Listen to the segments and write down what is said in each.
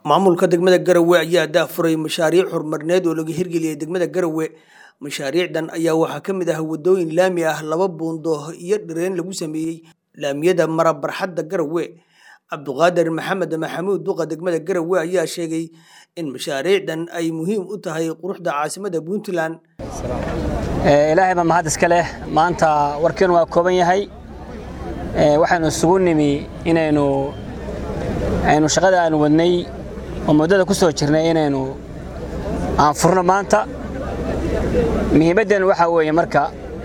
maamulka degmada garowe ayaa daafuray mashaariic horumarineed oo laga hirgeliyay degmada garowe mashaariicdan ayaa waxaa ka mid ah wadooyin laami ah laba buundo iyo dhireen lagu sameeyey laamiyada mara barxadda garowe cabduqaadir maxamed maxamuud duqa degmada garowe ayaa sheegay in mashaariicdan ay muhiim u tahay quruxda caasimada puntland ilaahay baa mahad iska leh maanta warkeenu waa kooban yahay waxaynu isugu nimi inaynu aynu shaqada aanu wadnay oo muddada ku soo jirnay inaynu aan furno maanta muhiimaddeennu waxaa weeye marka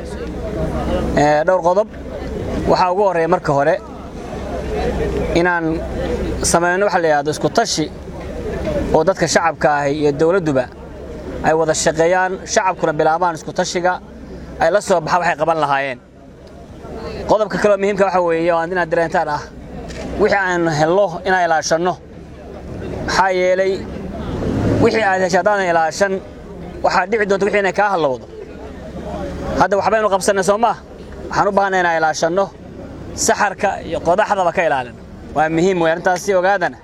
dhowr qodob waxaa ugu horreeya marka hore inaan samayno waxa la yidhahdo isku tashi oo dadka shacabka ahi iyo dawladduba ay wada shaqeeyaan shacabkuna bilaabaan isku tashiga ay la soo baxaan waxay qaban lahaayeen qodobka kaleo muhiimka waxa weeye oo inaad dareentaan ah wixii aynu helno inaan ilaashanno maxaa yeelay wixii aad hesha haddaadan ilaashan waxaa dhici doonta wixii inay kaa hallowdo hadda waxbaynu qabsannay soo maah waxaan u baahanay inaan ilaashanno saxarka iyo qodaxdaba ka ilaalin waa muhiim wey arrintaasi ogaadana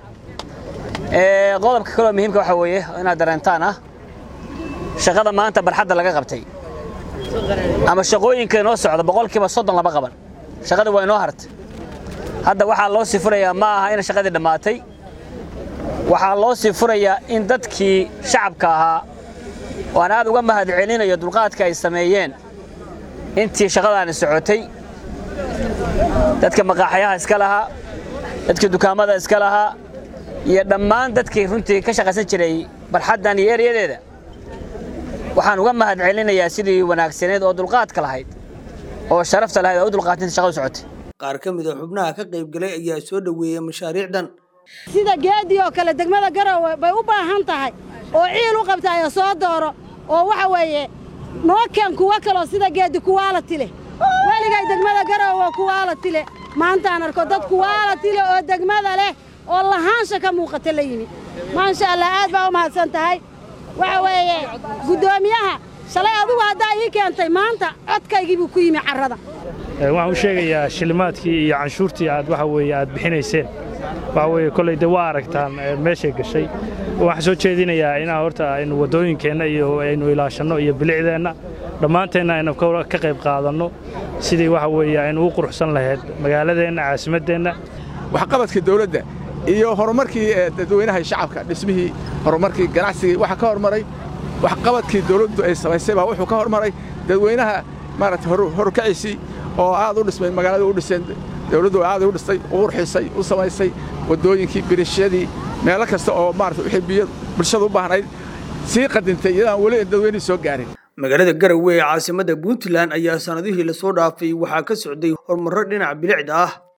qodobka kaloo muhiimka waxa weeye inaad dareentaan ah shaqada maanta barxadda laga qabtay ama shaqooyinka inoo socda boqolkiiba soddon lama qaban shaqadii waa inoo hartay hadda waxaa loo sii furayaa ma aha in shaqadii dhammaatay waxaa loo sii furayaa in dadkii shacabka ahaa oo aan aad uga mahad celinayo dulqaadka ay sameeyeen intii shaqadaani socotay dadka maqaaxyaha iska lahaa dadkii dukaamada iska lahaa iyo dhammaan dadkii runtii ka shaqaysan jiray barxaddan iyo eryadeeda waxaan uga mahad celinayaa sidii wanaagsaneed oo dulqaadka lahayd oo sharafta lahayd oo u dulqaatinta shaqadu socotay qaar ka mid a xubnaha ka qaybgalay ayaa soo dhoweeyey mashaariicdan sida geedii oo kale degmada garowe bay u baahan tahay oo ciil u qabtaayo soo dooro oo waxa weeye noo keen kuwo kaloo sida geedi kuwaala tile weligay degmada garowe kuwaala tile maantaan arko dad kuwaala tile oo degmada leh oo lahaansha ka muuqata la yimi maasha allah aad baa u mahadsan tahay waxa weeye guddoomiyaha shalay adigu haddaa ii keentay maanta codkaygii buu ku yimi carrada waxaan u sheegayaa shilimaadkii iyo canshuurtii aad waxa weeye aad bixinayseen waxa weeye kolley dee waa aragtaan meeshay gashay waxaan soo jeedinayaa inaan horta aynu waddooyinkeenna iyo aynu ilaashanno iyo bilicdeenna dhammaanteenna aynu ka qayb qaadanno sidii waxa weeye aynu u quruxsan lahayd magaaladeenna caasimaddeenna waxqabadka dawladda iyo horumarkii dadweynaha shacabka dhismihii horumarkii ganacsigii waxaa ka hormaray waxqabadkii dawladdu ay samaysay baa wuxuu ka hormaray dadweynaha maaragtay horkaciisii oo aad u dhismay magaalada u dhiseen dawladdu aad u dhistay u qurxisay u samaysay waddooyinkii birishadii meelo kasta oo maarata wixii biyo bulshada u baahnayd sii qadintay iyadaan weli dadweynihii soo gaarin magaalada garowe ee caasimadda puntland ayaa sannadihii lasoo dhaafay waxaa ka socday horumarro dhinaca bilicda ah